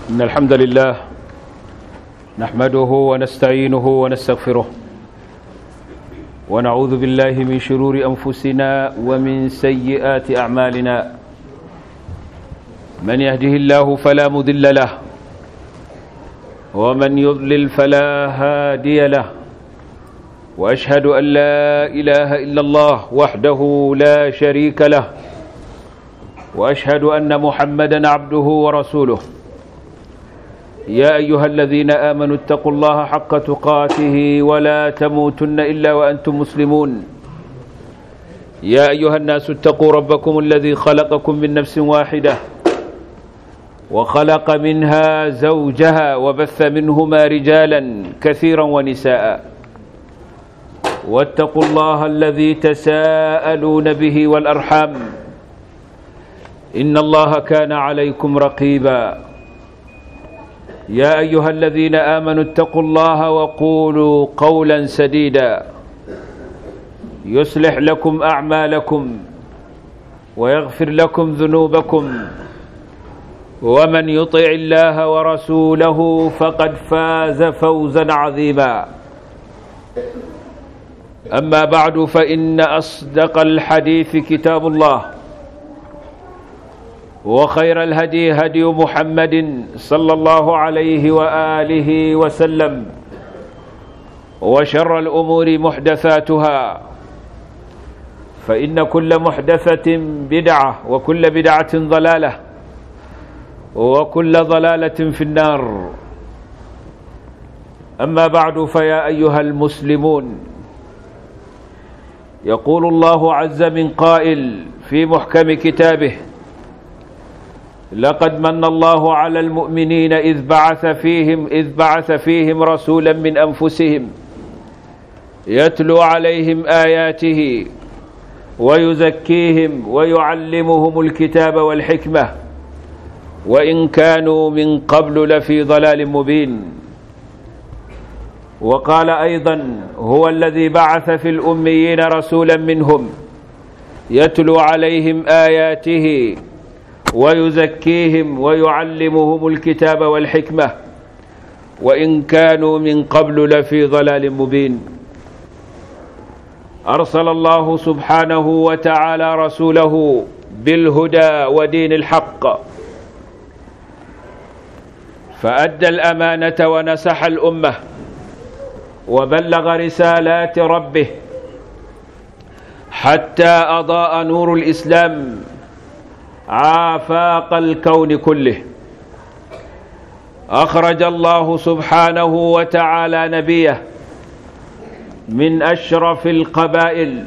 إن الحمد لله نحمده ونستعينه ونستغفره ونعوذ بالله من شرور أنفسنا ومن سيئات أعمالنا من يهده الله فلا مذل له ومن يضلل فلا هادي له وأشهد أن لا إله إلا الله وحده لا شريك له وأشهد أن محمدا عبده ورسوله يا أيها الذين آمنوا اتقوا الله حق تقاته ولا تموتن إلا وأنتم مسلمون يا أيها الناس اتقوا ربكم الذي خلقكم من نفس واحدة وخلق منها زوجها وبث منهما رجالا كثيرا ونساء واتقوا الله الذي تساءلون به والأرحام إن الله كان عليكم رقيبا يا أيها الذين آمنوا اتقوا الله وقولوا قولا سديدا يصلح لكم أعمالكم ويغفر لكم ذنوبكم ومن يطع الله ورسوله فقد فاز فوزا عظيما أما بعد فإن أصدق الحديث كتاب الله وخير الهدي هدي محمد صلى الله عليه وآله وسلم وشر الأمور محدثاتها فإن كل محدثة بدعة وكل بدعة ضلالة وكل ضلالة في النار أما بعد فيا أيها المسلمون يقول الله عز من قائل في محكم كتابه لقد من الله على المؤمنين إذ بعث فيهم إذ بعث فيهم رسولا من أنفسهم يتلو عليهم آياته ويزكيهم ويعلمهم الكتاب والحكمة وإن كانوا من قبل لفي ضلال مبين وقال أيضا هو الذي بعث في الأميين رسولا منهم يتلو عليهم آياته ويزكيهم ويعلمهم الكتاب والحكمة وإن كانوا من قبل لفي ضلال مبين أرسل الله سبحانه وتعالى رسوله بالهدى ودين الحق فأدى الأمانة ونسح الأمة وبلغ رسالات ربه حتى أضاء نور الإسلام عافاق الكون كله أخرج الله سبحانه وتعالى نبيه من أشرف القبائل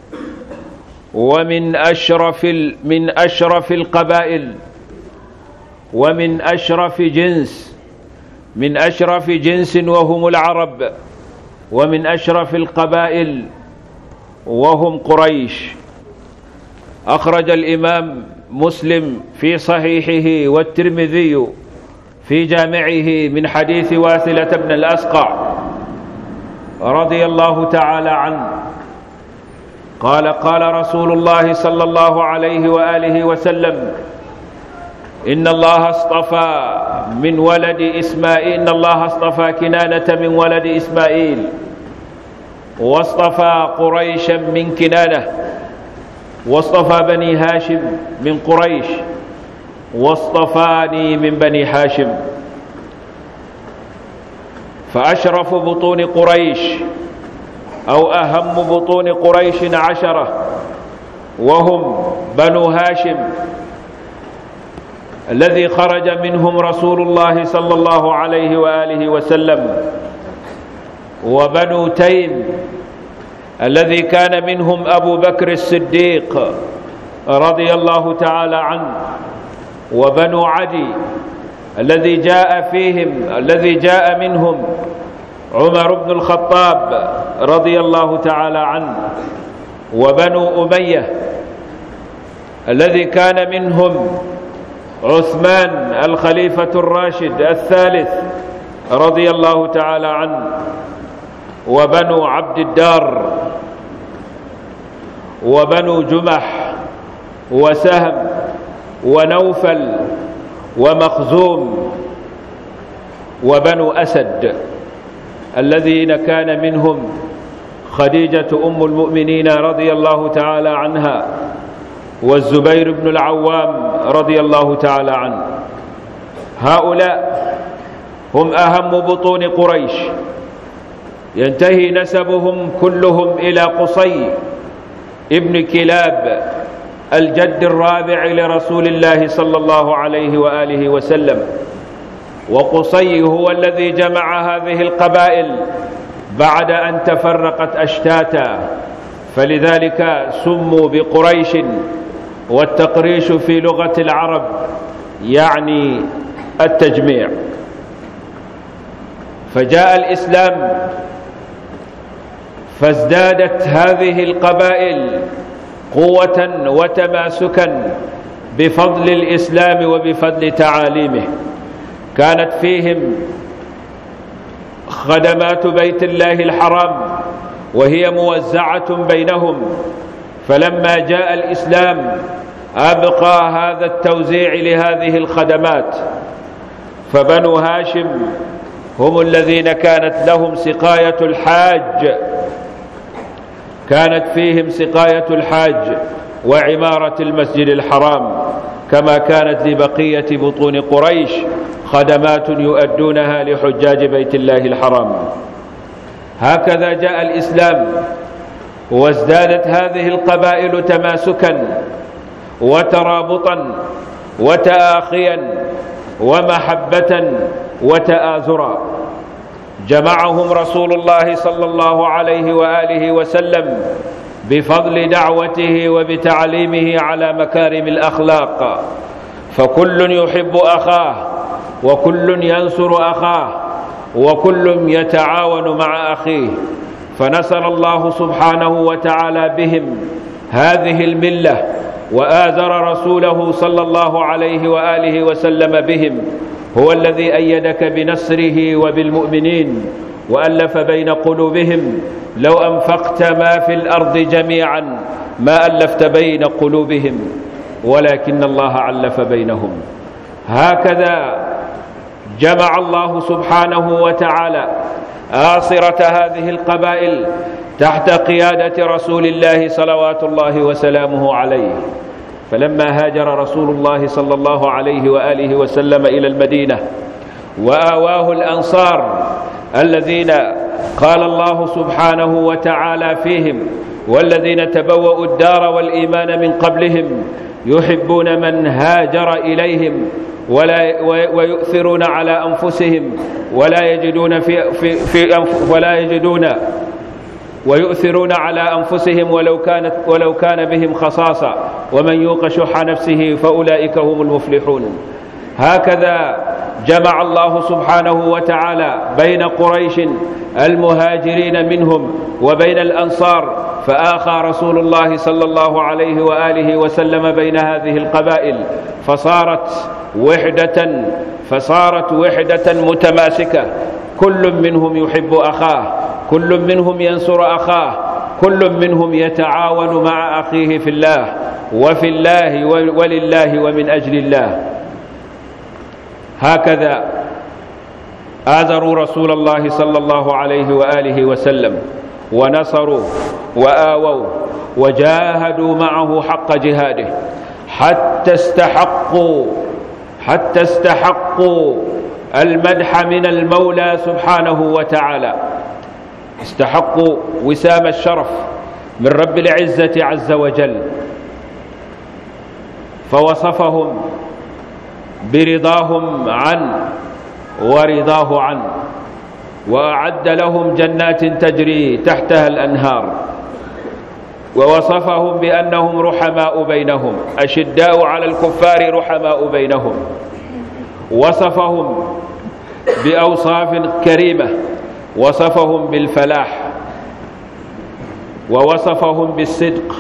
ومن أشرف من أشرف القبائل ومن أشرف جنس من أشرف جنس وهم العرب ومن أشرف القبائل وهم قريش أخرج الإمام مسلم في صحيحه والترمذي في جامعه من حديث واثلة بن الأسقع رضي الله تعالى عنه قال قال رسول الله صلى الله عليه وآله وسلم إن الله اصطفى من ولد إسماعيل إن الله اصطفى كنانة من ولد إسماعيل واصطفى قريشا من كنانة واصطفى بني هاشم من قريش واصطفاني من بني هاشم فأشرف بطون قريش أو أهم بطون قريش عشرة وهم بنو هاشم الذي خرج منهم رسول الله صلى الله عليه وآله وسلم وبنو تيم الذي كان منهم أبو بكر الصديق رضي الله تعالى عنه وبنو عدي الذي جاء فيهم الذي جاء منهم عمر بن الخطاب رضي الله تعالى عنه وبنو أمية الذي كان منهم عثمان الخليفة الراشد الثالث رضي الله تعالى عنه وبنو عبد الدار وبنو جمح وسهم ونوفل ومخزوم وبنو أسد الذين كان منهم خديجة أم المؤمنين رضي الله تعالى عنها والزبير بن العوام رضي الله تعالى عنه هؤلاء هم أهم بطون قريش ينتهي نسبهم كلهم إلى قصي ابن كلاب الجد الرابع لرسول الله صلى الله عليه وآله وسلم وقصي هو الذي جمع هذه القبائل بعد أن تفرقت أشتاتا فلذلك سموا بقريش والتقريش في لغة العرب يعني التجميع فجاء الإسلام فازدادت هذه القبائل قوة وتماسكا بفضل الإسلام وبفضل تعاليمه كانت فيهم خدمات بيت الله الحرام وهي موزعة بينهم فلما جاء الإسلام أبقى هذا التوزيع لهذه الخدمات فبنو هاشم هم الذين كانت لهم سقاية الحاج كانت فيهم سقاية الحاج وعمارة المسجد الحرام كما كانت لبقية بطون قريش خدمات يؤدونها لحجاج بيت الله الحرام هكذا جاء الإسلام وازدادت هذه القبائل تماسكا وترابطا وتآخيا ومحبة وتآزرا جمعهم رسول الله صلى الله عليه وآله وسلم بفضل دعوته وبتعليمه على مكارم الأخلاق فكل يحب أخاه وكل ينصر أخاه وكل يتعاون مع أخيه فنصر الله سبحانه وتعالى بهم هذه الملة وآزر رسوله صلى الله عليه وآله وسلم بهم هو الذي أيدك بنصره وبالمؤمنين وألف بين قلوبهم لو أنفقت ما في الأرض جميعا ما ألفت بين قلوبهم ولكن الله علف بينهم هكذا جمع الله سبحانه وتعالى آصرة هذه القبائل تحت قيادة رسول الله صلوات الله وسلامه عليه فلما هاجر رسول الله صلى الله عليه وآله وسلم إلى المدينة وآواه الأنصار الذين قال الله سبحانه وتعالى فيهم والذين تبوأوا الدار والإيمان من قبلهم يحبون من هاجر إليهم ولا ويؤثرون على أنفسهم ولا يجدون في في في ولا يجدون ويؤثرون على أنفسهم ولو كانت ولو كان بهم خصاصة ومن يوق شح نفسه فأولئك هم المفلحون هكذا جمع الله سبحانه وتعالى بين قريش المهاجرين منهم وبين الأنصار فآخى رسول الله صلى الله عليه وآله وسلم بين هذه القبائل فصارت وحدة فصارت وحدة متماسكة كل منهم يحب أخاه كل منهم ينصر أخاه كل منهم يتعاون مع أخيه في الله وفي الله ولله ومن أجل الله هكذا آذروا رسول الله صلى الله عليه وآله وسلم ونصروا وآووا وجاهدوا معه حق جهاده حتى استحقوا حتى استحقوا المدح من المولى سبحانه وتعالى استحقوا وسام الشرف من رب العزة عز وجل فوصفهم برضاهم عنه ورضاه عنه وأعد لهم جنات تجري تحتها الأنهار ووصفهم بأنهم رحماء بينهم أشداء على الكفار رحماء بينهم وصفهم بأوصاف كريمة وصفهم بالفلاح ووصفهم بالصدق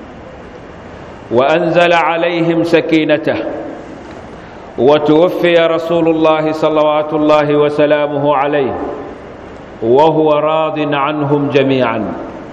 وأنزل عليهم سكينته وتوفي رسول الله صلوات الله وسلامه عليه وهو راض عنهم جميعا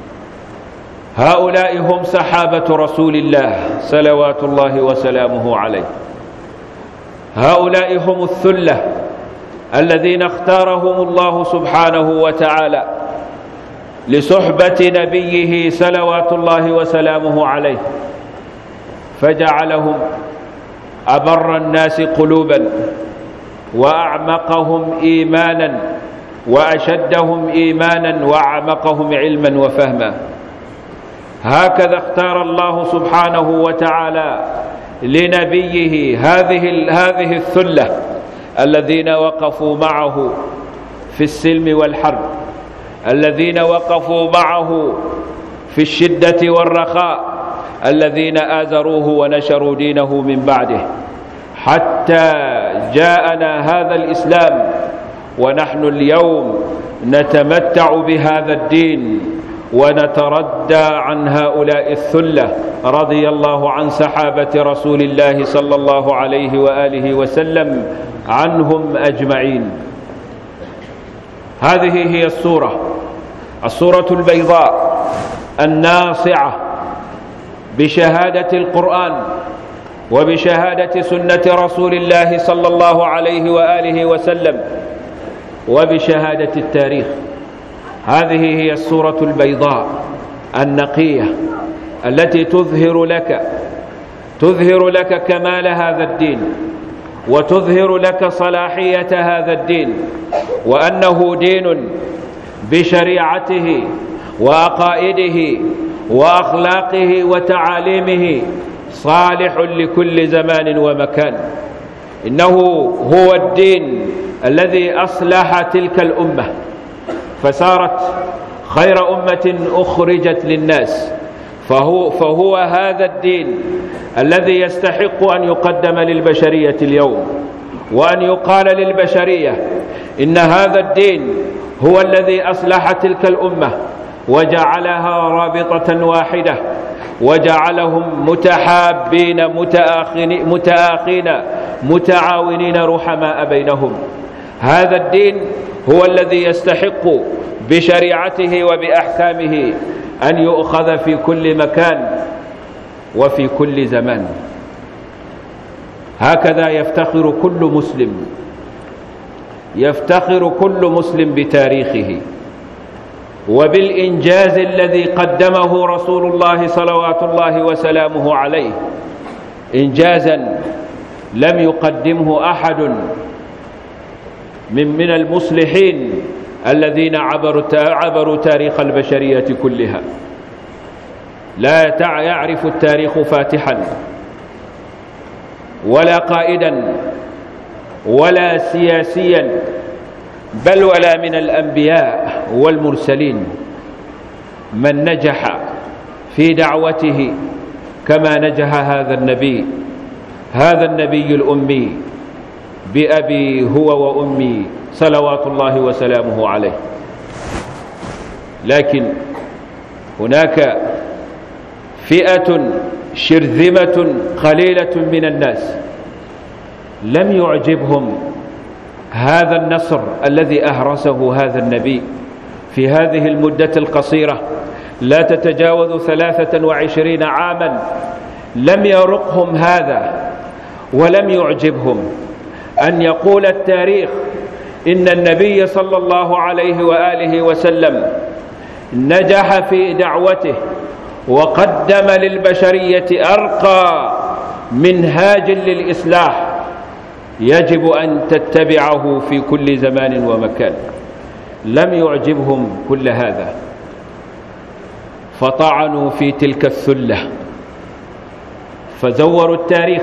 هؤلاء هم سحابة رسول الله صلوات الله وسلامه عليه هؤلاء هم الثلة الذين اختارهم الله سبحانه وتعالى لصحبة نبيه صلوات الله وسلامه عليه فجعلهم أبر الناس قلوبا وأعمقهم إيمانا وأشدهم إيمانا وأعمقهم علما وفهما هكذا اختار الله سبحانه وتعالى لنبيه هذه هذه الثلة الذين وقفوا معه في السلم والحرب الذين وقفوا معه في الشدة والرخاء الذين آزروه ونشروا دينه من بعده حتى جاءنا هذا الإسلام ونحن اليوم نتمتع بهذا الدين ونتردى عن هؤلاء الثلة رضي الله عن سحابة رسول الله صلى الله عليه وآله وسلم عنهم أجمعين هذه هي الصورة الصورة البيضاء الناصعة بشهادة القرآن وبشهادة سنة رسول الله صلى الله عليه وآله وسلم وبشهادة التاريخ هذه هي الصورة البيضاء النقية التي تظهر لك تظهر لك كمال هذا الدين وتظهر لك صلاحية هذا الدين وأنه دين بشريعته وعقائده وأخلاقه وتعاليمه صالح لكل زمان ومكان إنه هو الدين الذي أصلح تلك الأمة فصارت خير أمة أخرجت للناس فهو, فهو هذا الدين الذي يستحق أن يقدم للبشرية اليوم وأن يقال للبشرية إن هذا الدين هو الذي أصلح تلك الأمة وجعلها رابطة واحدة وجعلهم متحابين متآخين, متآخين متعاونين رحماء بينهم هذا الدين هو الذي يستحق بشريعته وبأحكامه أن يؤخذ في كل مكان وفي كل زمان هكذا يفتخر كل مسلم يفتخر كل مسلم بتاريخه وبالإنجاز الذي قدمه رسول الله صلوات الله وسلامه عليه إنجازا لم يقدمه أحد من من المصلحين الذين عبروا عبروا تاريخ البشرية كلها لا يعرف التاريخ فاتحا ولا قائدا ولا سياسيا بل ولا من الأنبياء والمرسلين من نجح في دعوته كما نجح هذا النبي هذا النبي الأمي بأبي هو وأمي صلوات الله وسلامه عليه لكن هناك فئة شرذمة قليلة من الناس لم يعجبهم هذا النصر الذي أهرسه هذا النبي في هذه المدة القصيرة لا تتجاوز ثلاثة وعشرين عاما لم يرقهم هذا ولم يعجبهم أن يقول التاريخ إن النبي صلى الله عليه وآله وسلم نجح في دعوته وقدم للبشرية أرقى منهاج للإصلاح يجب أن تتبعه في كل زمان ومكان لم يعجبهم كل هذا فطعنوا في تلك الثلة فزوروا التاريخ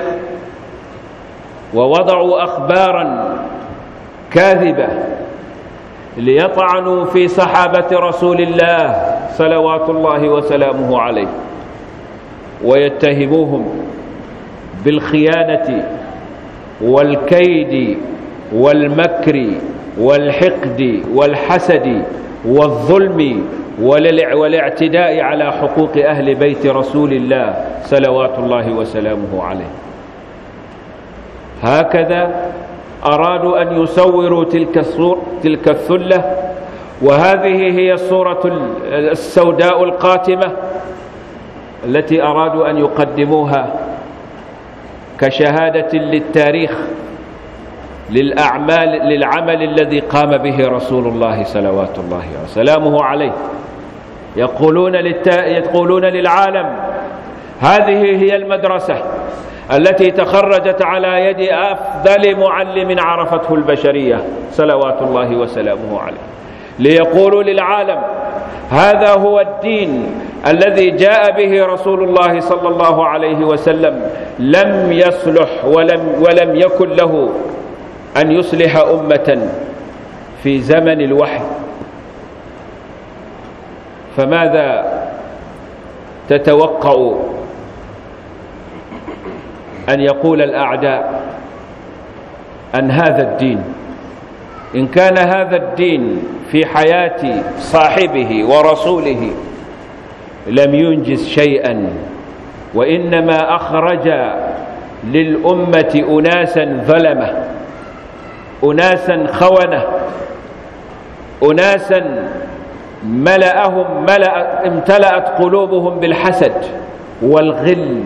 ووضعوا أخبارا كاذبة ليطعنوا في صحابة رسول الله صلوات الله وسلامه عليه ويتهموهم بالخيانة والكيد والمكر والحقد والحسد والظلم والاعتداء على حقوق أهل بيت رسول الله صلوات الله وسلامه عليه هكذا أرادوا أن يصوروا تلك, الصور تلك الثلة وهذه هي الصورة السوداء القاتمة التي أرادوا أن يقدموها كشهادة للتاريخ للأعمال للعمل الذي قام به رسول الله صلوات الله وسلامه عليه يقولون, للتا... يقولون للعالم هذه هي المدرسة التي تخرجت على يد أفضل معلم عرفته البشرية صلوات الله وسلامه عليه ليقولوا للعالم هذا هو الدين الذي جاء به رسول الله صلى الله عليه وسلم لم يصلح ولم, ولم يكن له أن يصلح أمة في زمن الوحي فماذا تتوقع أن يقول الأعداء عن هذا الدين إن كان هذا الدين في حياة صاحبه ورسوله لم ينجز شيئا وإنما أخرج للأمة أناسا ظلمة أناسا خونة أناسا ملأهم ملأ امتلأت قلوبهم بالحسد والغل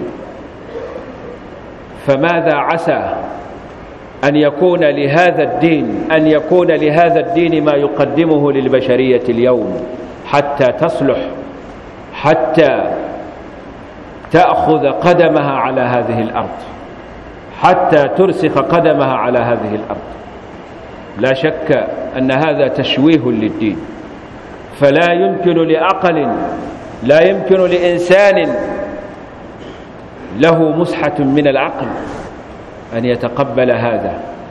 فماذا عسى أن يكون لهذا الدين أن يكون لهذا الدين ما يقدمه للبشرية اليوم حتى تصلح حتى تأخذ قدمها على هذه الأرض حتى ترسخ قدمها على هذه الأرض لا شك أن هذا تشويه للدين فلا يمكن لعقل لا يمكن لإنسان له مسحة من العقل أن يتقبل هذا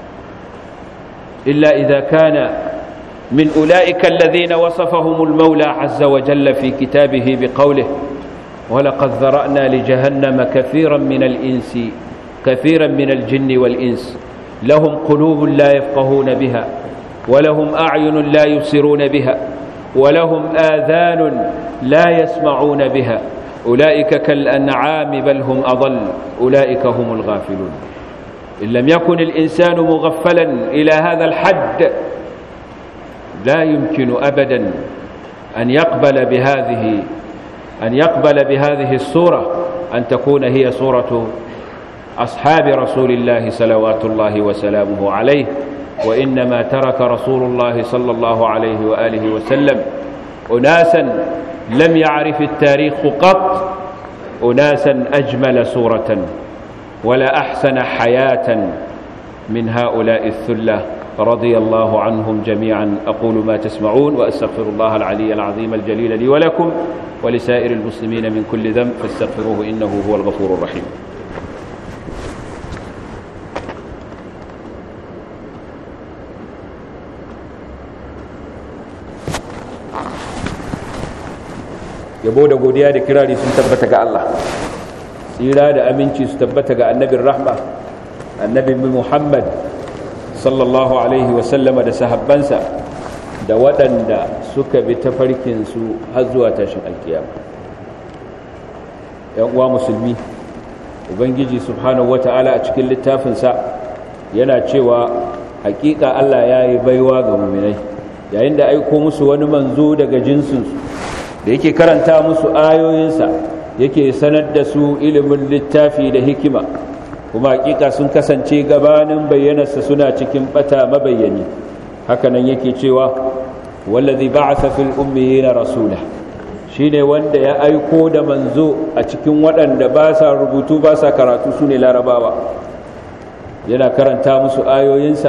إلا إذا كان من أولئك الذين وصفهم المولى عز وجل في كتابه بقوله ولقد ذرأنا لجهنم كثيرا من الإنس كثيرا من الجن والإنس لهم قلوب لا يفقهون بها ولهم أعين لا يبصرون بها ولهم آذان لا يسمعون بها أولئك كالأنعام بل هم أضل أولئك هم الغافلون إن لم يكن الإنسان مغفلا إلى هذا الحد لا يمكن أبدا أن يقبل بهذه أن يقبل بهذه الصورة أن تكون هي صورة أصحاب رسول الله صلوات الله وسلامه عليه وإنما ترك رسول الله صلى الله عليه وآله وسلم أناسا لم يعرف التاريخ قط أناسا أجمل صورة ولا أحسن حياة من هؤلاء الثلة رضي الله عنهم جميعا أقول ما تسمعون وأستغفر الله العلي العظيم الجليل لي ولكم ولسائر المسلمين من كل ذنب فاستغفروه إنه هو الغفور الرحيم yabo da godiya da kirari sun tabbata ga Allah tsira da aminci su tabbata ga annabin rahma annabin Muhammad sallallahu alaihi wasallama da sahabbansa da waɗanda suka bi tafarkinsu har zuwa tashin alkiyama ‘yan uwa musulmi ubangiji subhanahu wata'ala a cikin littafinsa yana cewa hakika Allah ya yi baiwa ga muminai yayin da aiko musu wani manzo daga jinsinsu da yake karanta musu ayoyinsa yake sanar da su ilimin littafi da hikima kuma hakika sun kasance gabanin bayyanarsa suna cikin bata mabayyani hakanan yake cewa wallazi ba'atha fil ummiyina rasula shine wanda ya aiko da manzo a cikin waɗanda ba sa rubutu ba sa karatu su ne larabawa yana karanta musu ayoyinsa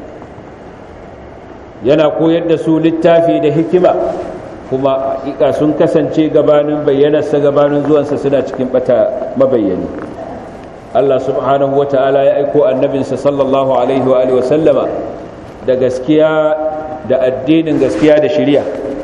yana koyar da su littafi da hikima kuma hakika sun kasance gabanin bayyanarsa gabanin zuwansa suna cikin bata mabayyani Allah subhanahu wata'ala ya aiko annabinsa sallallahu alaihi wa alihi sallama da gaskiya da addinin gaskiya da shari'a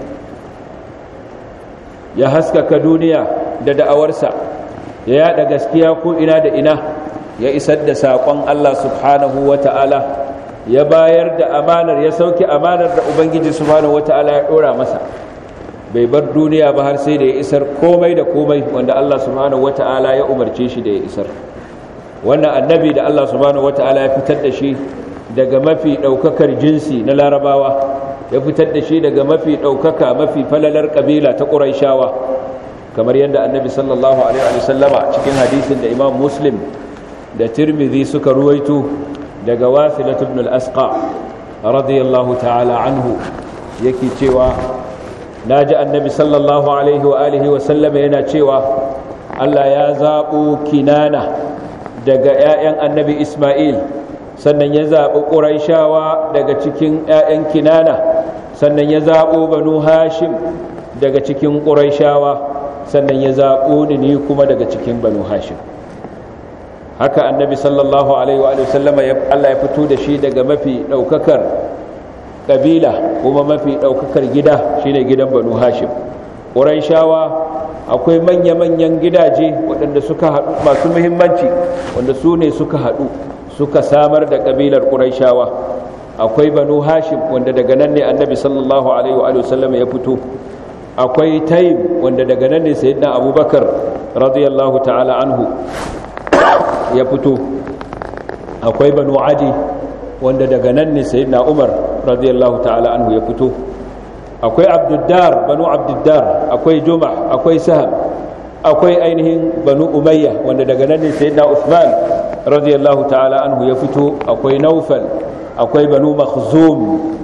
ya haskaka duniya da da'awarsa ya yada gaskiya ko ina da ina ya isar da saƙon Allah subhanahu wata'ala ya bayar da amanar ya sauke amanar da ubangiji subhanahu wata'ala ya dora masa bai bar duniya ba har sai da ya isar komai da komai wanda Allah subhanahu wata'ala ya umarce shi da ya isar wannan annabi da Allah subhanahu wata'ala ya fitar da shi daga mafi daukakar jinsi na larabawa ya fitar da shi daga mafi daukaka mafi falalar kabila ta quraishawa kamar yadda annabi sallallahu alaihi wa sallama cikin hadisin da imam muslim da tirmidhi suka ruwaito daga wasilat ibn al-asqa radiyallahu ta'ala anhu yake cewa naji annabi sallallahu alaihi wa alihi wa sallama yana cewa Allah ya zaɓo kinana daga 'ya'yan annabi Ismail sannan ya zaɓi ƙuraishawa daga cikin 'ya'yan kinana sannan ya zaɓo banu hashim daga cikin ƙuraishawa sannan ya zaɓo ni ni kuma daga cikin banu hashim haka annabi sallallahu alaihi wa sallama Allah ya fito da shi daga mafi ɗaukakar ƙabila kuma mafi ɗaukakar gida shine gidan banu hashim ƙuraishawa akwai manya-manyan gidaje waɗanda suka haɗu masu muhimmanci wanda su ne suka haɗu suka samar da ƙabilar ƙuraishawa akwai banu hashim wanda daga nan ne annabi sallallahu alaihi wa sallam ya fito akwai taim wanda daga nan ne sayyidina abubakar radiyallahu ta'ala anhu ya fito akwai banu adi wanda daga nan ne sayyidina umar radiyallahu ta'ala anhu ya fito akwai abduddar banu abduddar akwai juma akwai saham akwai ainihin banu umayya wanda daga nan ne sayyidina usman radiyallahu ta'ala anhu ya fito akwai naufal akwai banu makhzum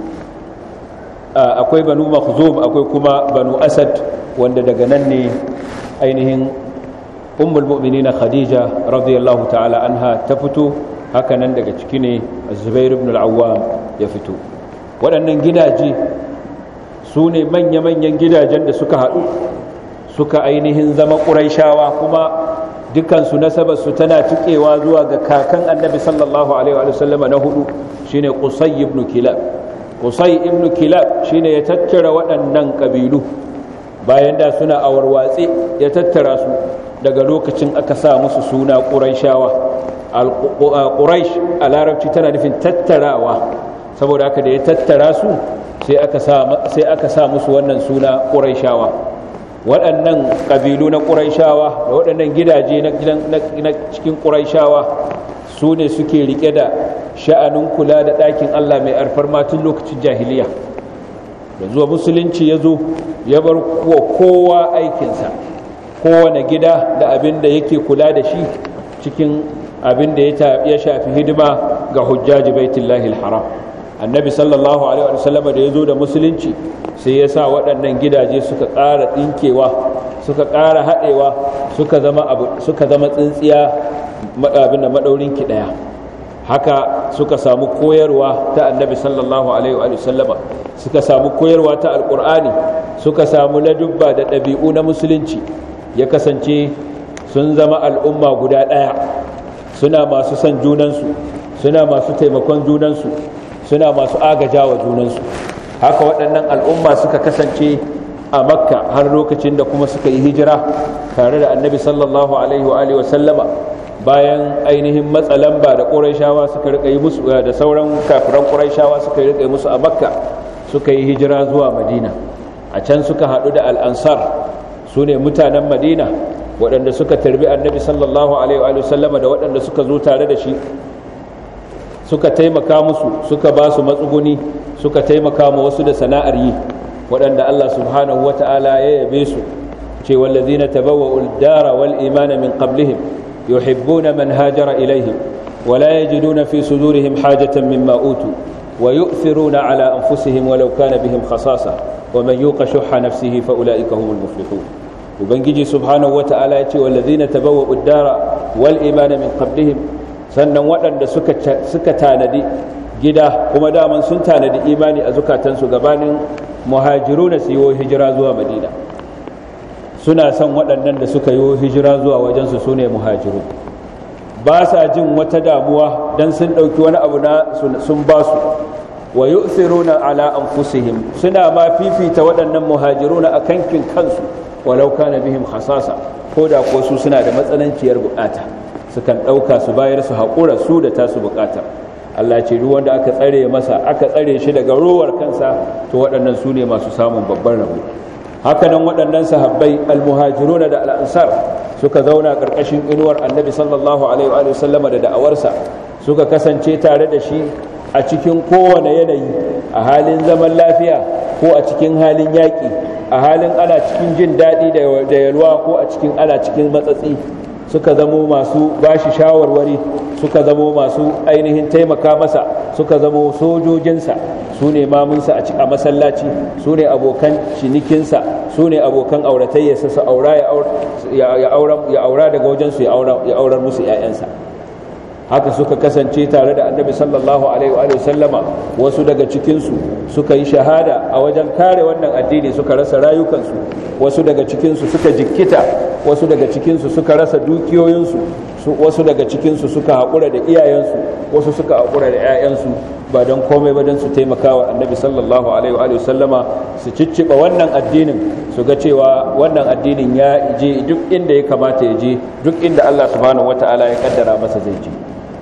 akwai banu makhzum akwai kuma banu asad wanda daga nan ne ainihin ummul mu'minina khadija radiyallahu ta'ala anha ta fito haka nan daga ciki ne zubair ibn al-awwam ya fito waɗannan gidaje su ne manya-manyan gidajen da suka haɗu suka ainihin zama ƙuraishawa kuma dukansu nasabarsu tana tuƙewa zuwa ga kakan annabi sallallahu alaihi wa sallama na hudu shine qusay ibn kilab qusay ibn kilab shine ya tattara waɗannan ƙabilu bayan da suna awarwatse ya tattara su daga lokacin aka sa musu suna ƙuraishawa ƙuraish a larabci tana nufin tattarawa saboda haka da ya tattara su sai aka sa musu wannan suna ƙuraishawa waɗannan ƙabilu na ƙuraishawa da waɗannan gidaje na cikin ƙuraishawa su ne suke riƙe da sha'anin kula da ɗakin allah mai alfarma tun lokacin jahiliya da zuwa musulunci ya zo ya bar kowa aikinsa kowane gida da abin da yake kula da shi cikin abin da ya shafi hidima ga hujjaji baitullahi haram annabi sallallahu alaihi wa sallam da ya zo da musulunci sai ya sa waɗannan gidaje suka ƙara ɗinkewa suka ƙara haɗewa suka zama abu suka zama tsintsiya abin da maɗaurin ki ɗaya haka suka samu koyarwa ta annabi sallallahu alaihi wa sallama suka samu koyarwa ta alƙur'ani suka samu ladubba da ɗabi'u na musulunci ya kasance sun zama al'umma guda ɗaya suna masu son junansu suna masu taimakon junansu suna masu agaja wa junansu haka waɗannan al'umma suka kasance a makka har lokacin da kuma suka yi hijira tare da annabi sallallahu alaihi wa sallama bayan ainihin matsalamba da ƙuraishawa suka rika yi musu da sauran kafiran ƙuraishawa suka rika yi musu a makka suka yi hijira zuwa madina a can suka haɗu da al'ansar su ne mutanen madina waɗanda suka tarbi annabi sallallahu alaihi wa sallama da waɗanda suka zo tare da shi suka taimaka musu suka ba su matsuguni suka taimaka ma wasu da sana'ar yi waɗanda Allah subhanahu wa ta'ala ya yabe su ce wallazina tabawwa'ul dara wal imana min qablihim yuhibbuna man hajara ilaihim ولا يجدون في صدورهم حاجة مما أوتوا ويؤثرون على أنفسهم ولو كان بهم خصاصة ومن يوق شح نفسه فأولئك هم المفلحون وبنجي سبحانه وتعالى والذين تبوأوا الدار والإيمان من قبلهم sannan waɗanda suka tanadi gida kuma daman sun tanadi imani a zukatansu gabanin muhajiru na su yi hijira zuwa madina suna son waɗannan da suka yi hijira zuwa wajensu su ne muhajiru ba sa jin wata damuwa don sun ɗauki wani abu na sun ba su wa yu'thiruna ala anfusihim suna ma fifita waɗannan muhajiruna a kankin kansu walau kana bihim khasasa ko da ko su suna da matsananciyar bukata sukan ɗauka su bayar su haƙura su da tasu bukatar Allah ce duk wanda aka tsare masa aka tsare shi daga rowar kansa to waɗannan su ne masu samun babban rabo haka nan waɗannan sahabbai almuhajiruna da al'ansar suka zauna ƙarƙashin inuwar annabi sallallahu alaihi wa sallama da da'awarsa suka kasance tare da shi a cikin kowane yanayi a halin zaman lafiya ko a cikin halin yaƙi a halin ana cikin jin daɗi da yalwa ko a cikin ana cikin matsatsi suka zamo masu bashi shawarwari suka zamo masu ainihin taimaka masa suka zamo sojojinsa su ne mamunsa a masallaci su ne abokan cinikinsa su ne abokan auratayyarsa su aura ya aura daga wajensu ya aurar musu 'ya'yansa haka suka kasance tare da annabi sallallahu alaihi wa sallama wasu daga cikinsu suka yi shahada a wajen kare wannan addini suka rasa rayukansu wasu daga cikinsu suka jikkita wasu daga cikinsu suka rasa dukiyoyinsu wasu daga cikinsu suka haƙura da iyayensu wasu suka haƙura da 'ya'yansu ba don komai ba don su taimaka wa annabi sallallahu alaihi wa sallama su cicciɓa wannan addinin su ga cewa wannan addinin ya je duk inda ya kamata ya je duk inda Allah subhanahu wata'ala ya kaddara masa zai je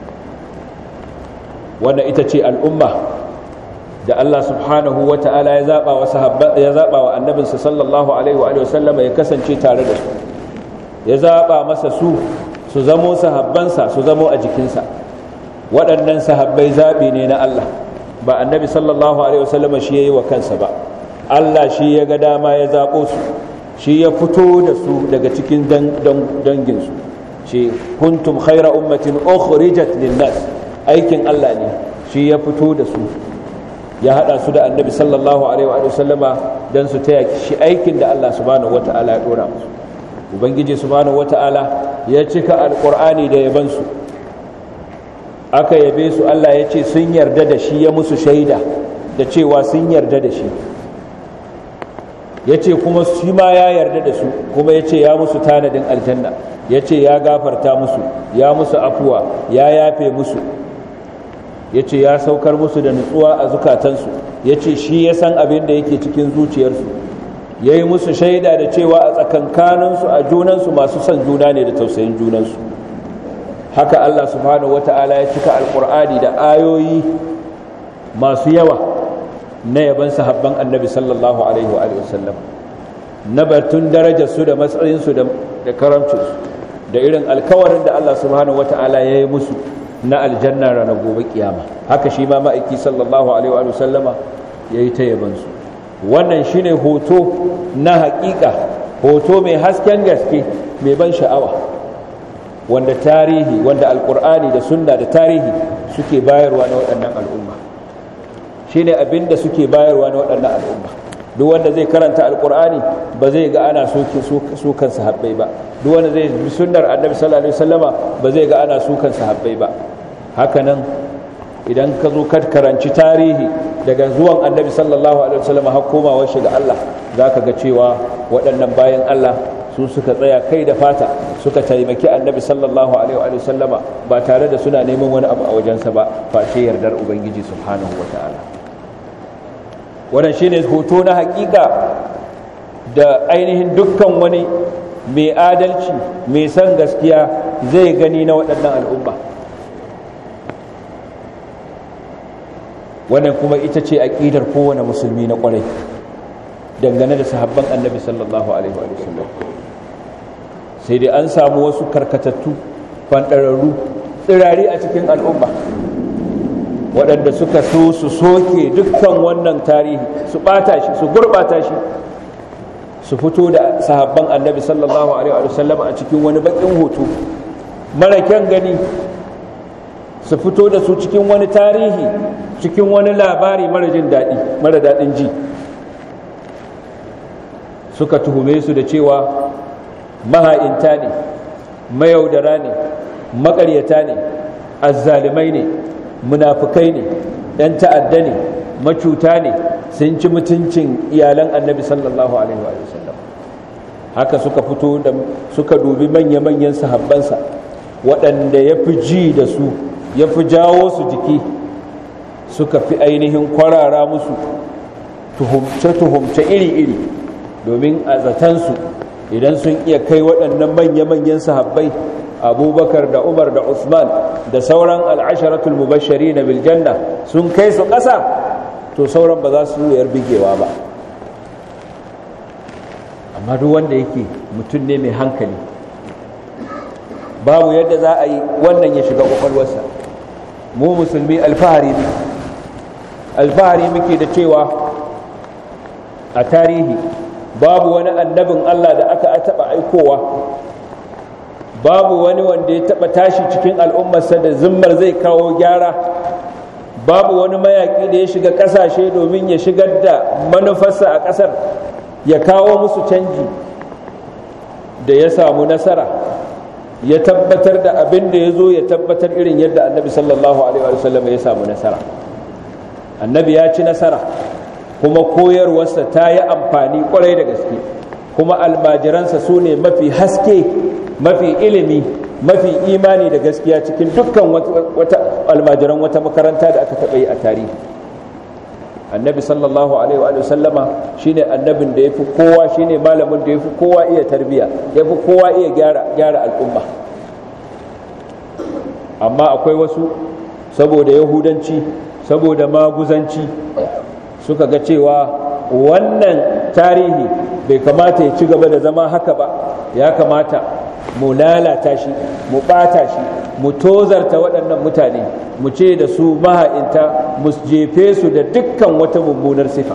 wannan ita ce al'umma da Allah subhanahu wa ta'ala ya zaɓa wa ya zaɓa wa annabinsa sallallahu alaihi wa sallama ya kasance tare da su ya zaɓa masa su su zamo sahabbansa su zamo a jikinsa waɗannan sahabbai zaɓi ne na Allah ba annabi sallallahu alaihi wa sallama shi ya yi wa kansa ba Allah shi ya ga dama ya zaɓo su shi ya fito da su daga cikin danginsu shi kuntum khaira ummatin ukhrijat lin-nas aikin Allah ne shi ya fito da su ya hada su da annabi sallallahu alaihi wa sallama dan su taya shi aikin da Allah subhanahu wata'ala ya dora musu ubangiji subhanahu wata'ala ya cika alqur'ani da yaban su aka yabe su Allah ya ce sun yarda da shi ya musu shaida da cewa sun yarda da shi ya ce kuma shi ma ya yarda da su kuma ya ce ya musu tanadin aljanna ya ce ya gafarta musu ya musu afuwa ya yafe musu ya ce ya saukar musu da nutsuwa a zukatansu ya ce shi ya san abin da yake cikin zuciyarsu ya yi musu shaida da cewa a tsakankaninsu a junansu masu son juna ne da tausayin junansu haka Allah subhanahu wata'ala ya cika alkur'ani da ayoyi masu yawa na yaban sahabban annabi sallallahu alaihi wa sallam na batun darajarsu da matsayinsu da karamcinsu da irin alkawarin da Allah subhanahu wata'ala ya yi musu na aljanna ranar gobe kiyama haka shi ma ma'aiki sallallahu alaihi wa sallama ya yi ta yabansu wannan shine hoto na hakika hoto mai hasken gaske mai ban sha'awa wanda tarihi wanda alkur'ani da sunna da tarihi suke bayarwa na waɗannan al'umma shine abin da suke bayarwa na waɗannan al'umma duk wanda zai karanta alkur'ani ba zai ga ana sukan sahabbai ba duk wanda zai bi sunnar annabi sallallahu alaihi wasallama ba zai ga ana sukan sahabbai ba hakanan idan ka zo ka karanci tarihi daga zuwan annabi sallallahu alaihi wasallama har komawar shi ga Allah zaka ga cewa waɗannan bayan Allah su suka tsaya kai da fata suka taimaki annabi sallallahu alaihi wasallama ba tare da suna neman wani abu a wajensa ba face yardar ubangiji subhanahu wataala wannan shine hoto na hakika da ainihin dukkan wani mai adalci mai san gaskiya zai gani na waɗannan al'umma wannan kuma ita ce aƙidar kowane musulmi na ƙwarai dangane da sahabban annabi sallallahu alaihi wa sallam sai dai an samu wasu karkatattu fanɗararru tsirari a cikin al'umma waɗanda suka so su soke dukkan wannan tarihi su ɓata shi su gurɓata shi su fito da sahabban annabi sallallahu alaihi wa sallam a cikin wani bakin hoto mara kyan gani su fito da su cikin wani tarihi cikin wani labari mara jin daɗi mara daɗin ji suka tuhume su da cewa maha'inta ne mayaudara ne maƙaryata ne azzalimai ne munafukai ne ‘yan ta'adda ne macuta ne sun ci mutuncin iyalan annabi sallallahu alaihi wa sallam haka suka fito da suka dubi manya-manyan sahabbansa waɗanda ya fi ji da su ya fi jawo su jiki suka fi ainihin kwarara musu tuhumce-tuhumce iri-iri domin a zatansu idan sun iya kai waɗannan manya-manyan sahabbai abubakar da umar da usman da sauran al'asharatul mubashari na biljanna sun kai su ƙasa to sauran ba za su yar bigewa ba amma duk wanda yake mutum ne mai hankali babu yadda za a yi wannan ya shiga kwakwalwarsa mu musulmi alfahari ne alfahari muke da cewa a tarihi babu wani annabin Allah da aka taɓa aikowa babu wani wanda ya taba tashi cikin al'ummarsa da zimmar zai kawo gyara babu wani mayaki da ya shiga kasashe domin ya shigar da manufarsa a kasar ya kawo musu canji da ya samu nasara ya tabbatar da abin da ya zo ya tabbatar irin yadda annabi sallallahu alaihi wasallam ya samu nasara annabi ya ci nasara kuma koyarwarsa ta yi amfani kwarai da gaske kuma almajiransa su ne mafi haske mafi ilimi mafi imani da gaskiya cikin dukkan wata almajiran wata makaranta da aka taɓa yi a tarihi annabi sallallahu alaihi wa sallama shine annabin da yafi kowa shine malamin da yafi kowa iya tarbiya yafi kowa iya gyara gyara al'umma amma akwai wasu saboda yahudanci saboda maguzanci suka ga cewa wannan tarihi bai kamata ya ci gaba da zama haka ba ya kamata mu lalata shi mu ɓata shi mu tozarta waɗannan mutane mu ce da su maha'inta mu jefe su da dukkan wata mummunar sifa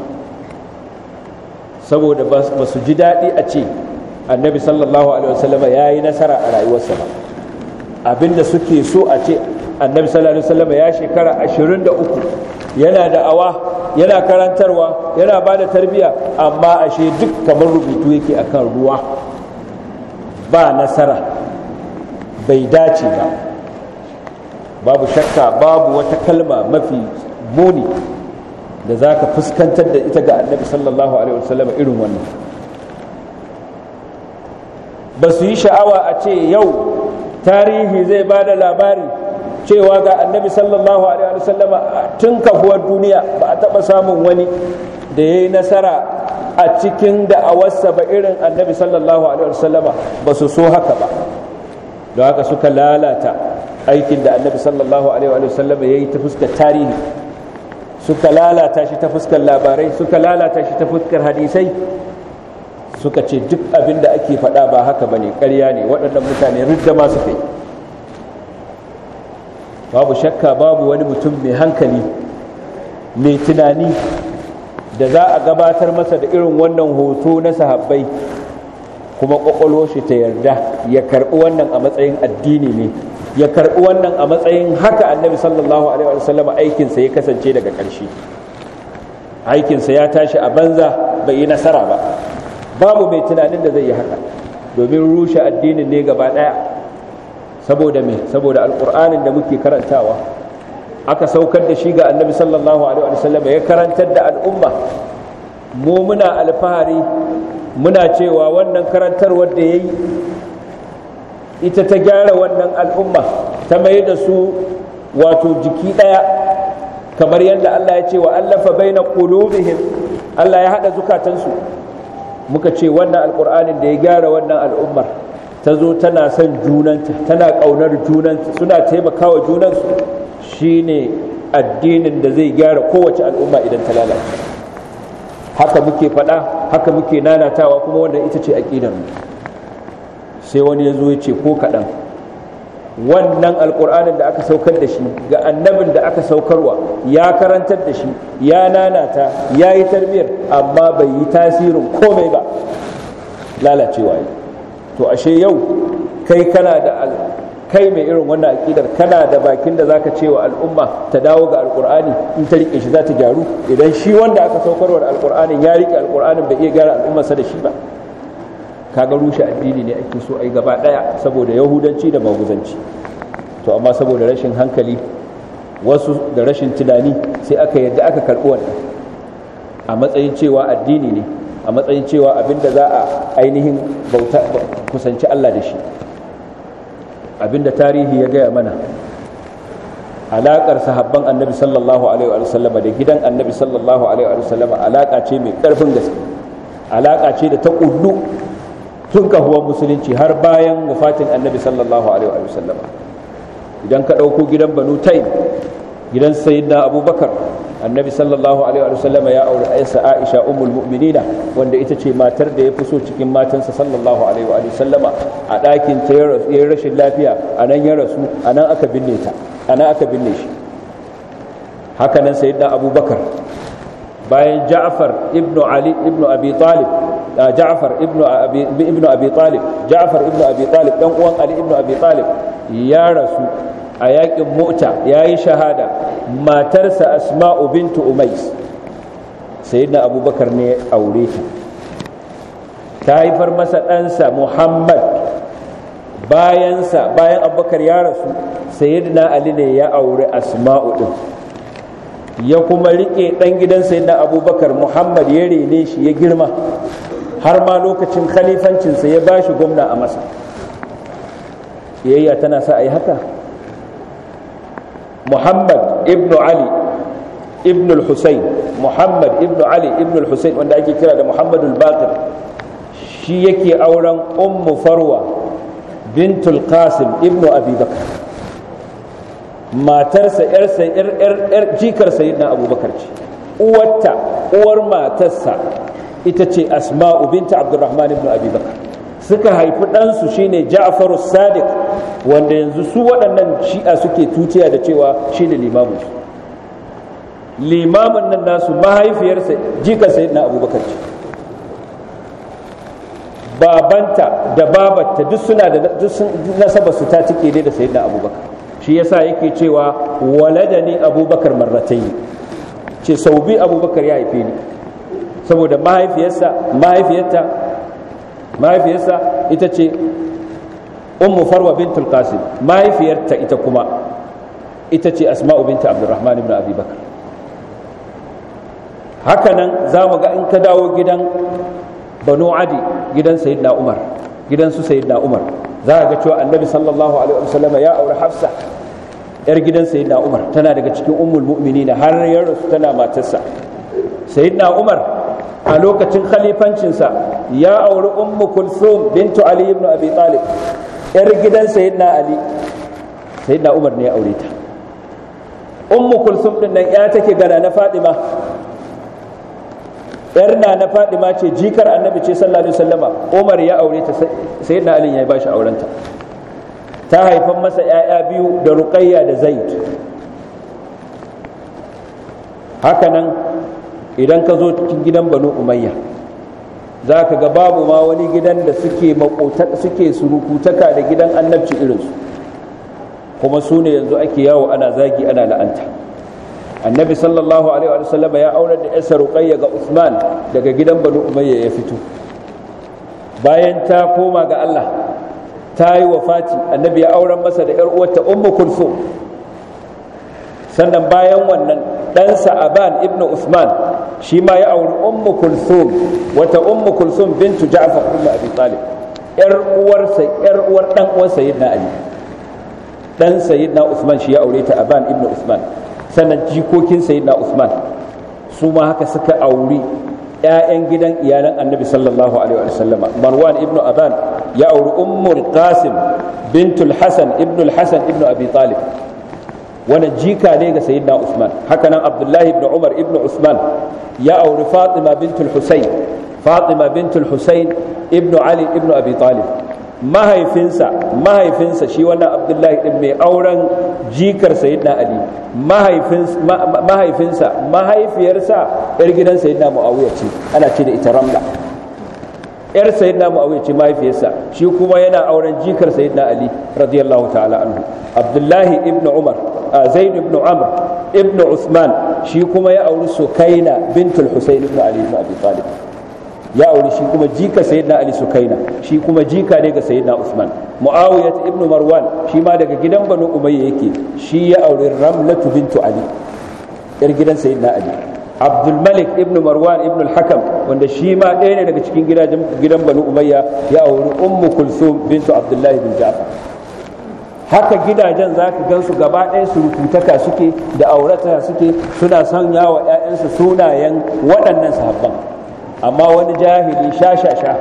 saboda ba su ji daɗi a ce annabi sallallahu alaihi wasallama ya yi nasara a rayuwarsa ba abinda suke so a ce annabi sallallahu alaihi wasallama ya shekara 23 yana da awa yana karantarwa yana ba da tarbiyya amma ashe duk kamar rubutu yake akan ruwa ba nasara bai dace ba babu shakka babu wata kalma mafi muni da za ka fuskantar da ita ga annabi sallallahu alaihi wasallam irin wannan ba su yi sha'awa a ce yau tarihi zai ba da labari cewa ga annabi sallallahu alaihi wasallama tun kafuwar duniya ba a taɓa samun wani da ya yi nasara a cikin da'awarsa ba irin annabi sallallahu alaihi wasallama ba su so haka ba don haka suka lalata aikin da annabi sallallahu alaihi wasallama ya yi ta fuskar tarihi suka lalata shi ta fuskar labarai suka lalata shi ta fuskar hadisai suka ce duk abin da ake faɗa ba haka ba ne ƙarya ne waɗannan mutane ridda ma suka yi babu shakka babu wani mutum mai hankali mai tunani da za a gabatar masa da irin wannan hoto na sahabbai kuma ƙwaƙwalwar shi ta yarda ya karɓi wannan a matsayin addini ne ya karɓi wannan a matsayin haka annabi sallallahu alaihi wasallam aikinsa ya kasance daga ƙarshe aikinsa ya tashi a banza bai yi nasara ba babu mai tunanin da zai yi haka domin rushe addinin ne gaba ɗaya saboda me saboda alƙur'anin da muke karantawa aka saukar da shi ga annabi sallallahu alaihi wasallam ya karantar da al'umma mu muna alfahari muna cewa wannan karantarwar da ya yi ita ta gyara wannan al'umma ta mai da su wato jiki ɗaya kamar yadda Allah ya ce wa allafa baina qulubihim Allah ya haɗa zukatansu muka ce wannan alƙur'anin da ya gyara wannan al'ummar ta zo tana son junanta tana ƙaunar junanta suna taimakawa junansu shine addinin da zai gyara kowace al'umma idan ta lalace haka muke faɗa haka muke nanatawa kuma wannan ita ce aƙidar mu sai wani ya zo ya ce ko kaɗan wannan alƙur'anin da aka saukar da shi ga annabin da aka saukarwa ya karantar da shi ya nanata ya yi tarbiyyar amma bai yi tasirin komai ba lalacewa yi to ashe yau kai kana da kai mai irin wannan aƙidar kana da bakin da zaka ce wa al'umma ta dawo ga alƙur'ani in ta riƙe shi za ta gyaru idan shi wanda aka saukarwa da alƙur'anin ya riƙe alƙur'anin bai iya gyara al'ummarsa da shi ba kaga rushe addini ne ake so ai gaba daya saboda yahudanci da maguzanci to amma saboda rashin hankali wasu da rashin tunani sai aka yadda aka karbi wannan a matsayin cewa addini ne a matsayin cewa abinda za a ainihin bauta kusanci Allah da shi abinda tarihi ya gaya mana alaƙar sahabban annabi sallallahu alaihi wa sallama da gidan annabi sallallahu alaihi wa sallama alaƙa ce mai ƙarfin gaske alaƙa ce da ta ƙullu tun kahuwar musulunci har bayan wafatin annabi sallallahu alaihi wa sallama idan ka ɗauko gidan banu taim gidan sayyidina abubakar annabi sallallahu alaihi wa sallama ya aure aisa aisha ummul mu'minina wanda ita ce matar da ya fi so cikin matansa sallallahu alaihi wa sallama a ɗakin ta ya rashin lafiya a nan ya rasu a nan aka binne ta a nan aka binne shi haka nan sayyidina abubakar bayan ja'far ibnu ali ibnu abi talib ja'far ibnu abi ibnu abi talib ja'far ibnu abi talib dan uwan ali ibnu abi talib ya rasu a yakin mu'ta yayi shahada matarsa asma'u bintu umais sayyidina abubakar ne ya aure ta ta haifar masa ɗansa muhammad bayansa bayan abubakar ya rasu sayyidina ali ne ya aure asma'u din ya kuma rike ɗan gidan sayyidina abubakar muhammad ya rene shi ya girma har ma lokacin khalifancinsa ya ba shi gwamna a masa yayya tana sa a yi haka muhammad ibnu ali ibn al-husayn muhammad ibn ali ibn al-husayn wanda ake kira da muhammadul baqir shi yake auren ummu farwa bintul qasim ibn abi bakr matarsa yarsa yar jikar sayyidina abubakar ce uwarta uwar matarsa ita ce asma'u binta abdurrahman ibn abi bakr suka haifi ɗansu shine ja'faru sadiq wanda yanzu su waɗannan shi'a suke tutiya da cewa shine limamin su limamin nan nasu mahaifiyarsa jika sai na abubakar ce babanta da babatta duk suna da nasaba su ta cike dai da sayyidina abubakar shi yasa yake cewa walada ne abubakar marratayi ce sau bi abubakar ya haife ni saboda mahaifiyarsa mahaifiyarta mahaifiyarsa ita ce ummu farwa bintul qasim mahaifiyarta ita kuma ita ce asma'u binta abdurrahman ibn abi bakar hakanan za mu ga in ka dawo gidan banu adi gidan sayyidina umar gidan su sayyidina umar za ga cewa annabi sallallahu alaihi wasallam ya aure hafsa yar gidan sayyidina umar tana daga cikin ummul mu'minin har ya rasu tana matarsa sayyidina umar a lokacin khalifancinsa ya auri ummu kulthum bintu ali ibn abi talib yar gidan sayyidina ali sayyidina umar ne ya aure ta ummu kulthum din nan ya take gana na fadima yar na na fadima ce jikar annabi ce sallallahu alaihi wasallama umar ya aure ta sayyidina ali ya bashi aurenta ta haifan masa yaya biyu da ruqayya da zaid haka nan idan ka zo cikin gidan banu umayya za ka ga babu ma wani gidan da suke suke surukutaka da gidan annabci irinsu kuma su ne yanzu ake yawo ana zagi ana la'anta annabi sallallahu alaihi wa sallam ya aurar da yasa ruqayya ga usman daga gidan banu umayya ya fito bayan ta koma ga Allah ta yi wafati annabi ya auren masa da yar uwarta ummu kulsum sannan bayan wannan ɗansa aban ibn usman shi ma ya auri ummu kulsum wata ummu kulsum bintu ja'far ibn abi talib yar uwarsa yar uwar dan uwar sayyidina ali dan sayyidina usman shi ya aure ta aban ibn usman sannan jikokin sayyidina usman su ma haka suka auri ƴaƴan gidan iyalan annabi sallallahu alaihi wa sallama marwan ibn aban ya auri ummul qasim bintul hasan ibn al-hasan ibn abi talib wani jika ne ga sayyidina Usman haka nan Abdullahi ibn Umar ibn Usman ya auri Fatima bintul Husayn Fatima bintul Husayn ibn Ali ibn Abi Talib mahaifinsa mahaifinsa shi wannan Abdullahi din mai auren jikar sayyidina Ali mahaifinsa mahaifiyarsa yar gidan sayyidina Muawiya ce ana ce da ita Ramla yar sayyidina Muawiya ce mahaifiyarsa shi kuma yana auren jikar sayyidina Ali radiyallahu ta'ala anhu Abdullahi ibn Umar zaid ibn amr ibn usman shi kuma ya auri sukaina bintul husayn ibn ali ibn abi talib ya auri shi kuma jika sayyidina ali sukaina shi kuma jika ne ga sayyidina usman muawiyah ibn marwan shi ma daga gidan banu umayya yake shi ya auri ramlatu bintu ali yar gidan sayyidina ali abdul malik ibn marwan ibn al-hakam wanda shi ma ɗaya ne daga cikin gidan banu umayya ya auri ummu kulthum bintu abdullahi bin ja'far haka gidajen za ka gansu gaba ɗaya surututaka suke da aurata suke suna sanya wa 'ya'yansu sunayen waɗannan sahabban amma wani jahili sha-sha-sha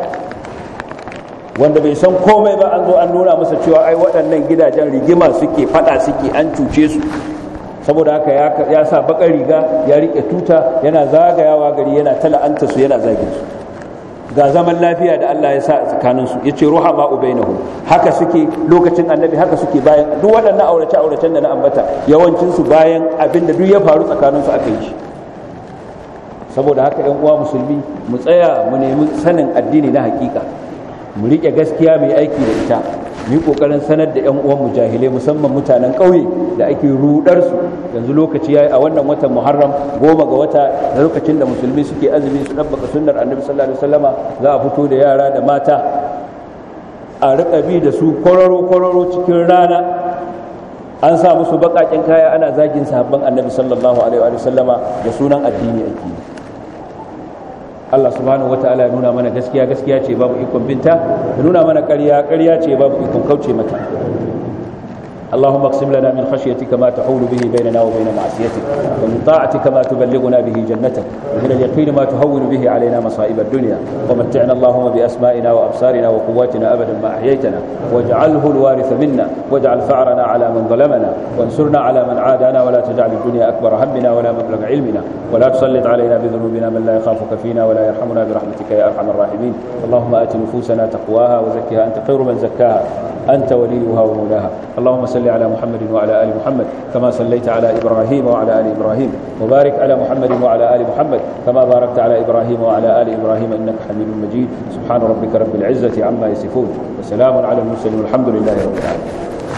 wanda bai san komai ba an zo an nuna masa cewa ai waɗannan gidajen rigima suke faɗa suke an cuce su saboda haka ya sa bakar riga ya riƙe tuta yana zagayawa gari yana tala'anta su yana zagin su ga zaman lafiya da Allah ya sa a tsakaninsu ya ce ruha ma'u bainahum haka suke lokacin annabi haka suke bayan duk waɗannan aurace auracen da na ambata yawancinsu bayan abin da duk ya faru tsakaninsu aka yi shi saboda haka yan uwa musulmi mu tsaya mu nemi sanin addini na hakika mu rike gaskiya mai aiki da ita mu yi kokarin sanar da yan uwan mujahilai musamman mutanen ƙauye da ake rudar su yanzu lokaci yayi a wannan watan Muharram goma ga wata da lokacin da musulmi suke azumi su dabbaka sunnar Annabi sallallahu alaihi wasallama za a fito da yara da mata a riƙa bi da su kwararo kwararo cikin rana an sa musu baƙaƙen kaya ana zagin sahabban Annabi sallallahu alaihi wasallama da sunan addini ake yi Allah subhanahu wataala ya nuna mana gaskiya gaskiya ce babu ikon binta ya nuna mana ƙarya ƙarya ce babu ikon kauce mata اللهم اقسم لنا من خشيتك ما تحول به بيننا وبين معصيتك ومن طاعتك ما تبلغنا به جنتك ومن اليقين ما تهون به علينا مصائب الدنيا ومتعنا اللهم بأسمائنا وأبصارنا وقواتنا أبدا ما أحييتنا واجعله الوارث منا واجعل ثأرنا على من ظلمنا وانصرنا على من عادانا ولا تجعل الدنيا أكبر همنا ولا مبلغ علمنا ولا تسلط علينا بذنوبنا من لا يخافك فينا ولا يرحمنا برحمتك يا أرحم الراحمين اللهم آت نفوسنا تقواها وزكها أنت خير من زكاها أنت وليها ومولاها اللهم صل على محمد وعلى آل محمد كما صليت على إبراهيم وعلى آل إبراهيم وبارك على محمد وعلى آل محمد كما باركت على إبراهيم وعلى آل إبراهيم إنك حميد مجيد سبحان ربك رب العزة عما يصفون وسلام على المرسلين والحمد لله رب العالمين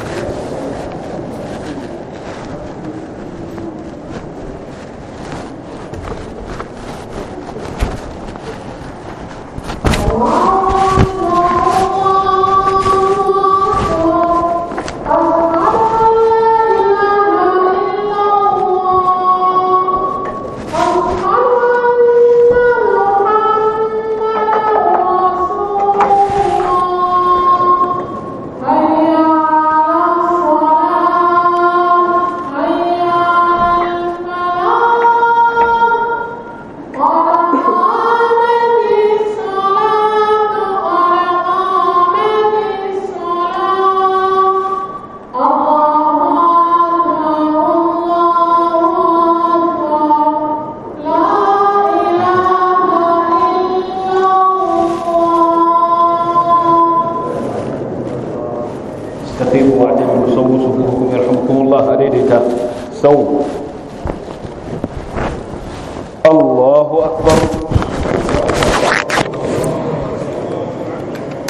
استقيموا واعتدلوا سووا صفوفكم يرحمكم الله أديدك سووا الله أكبر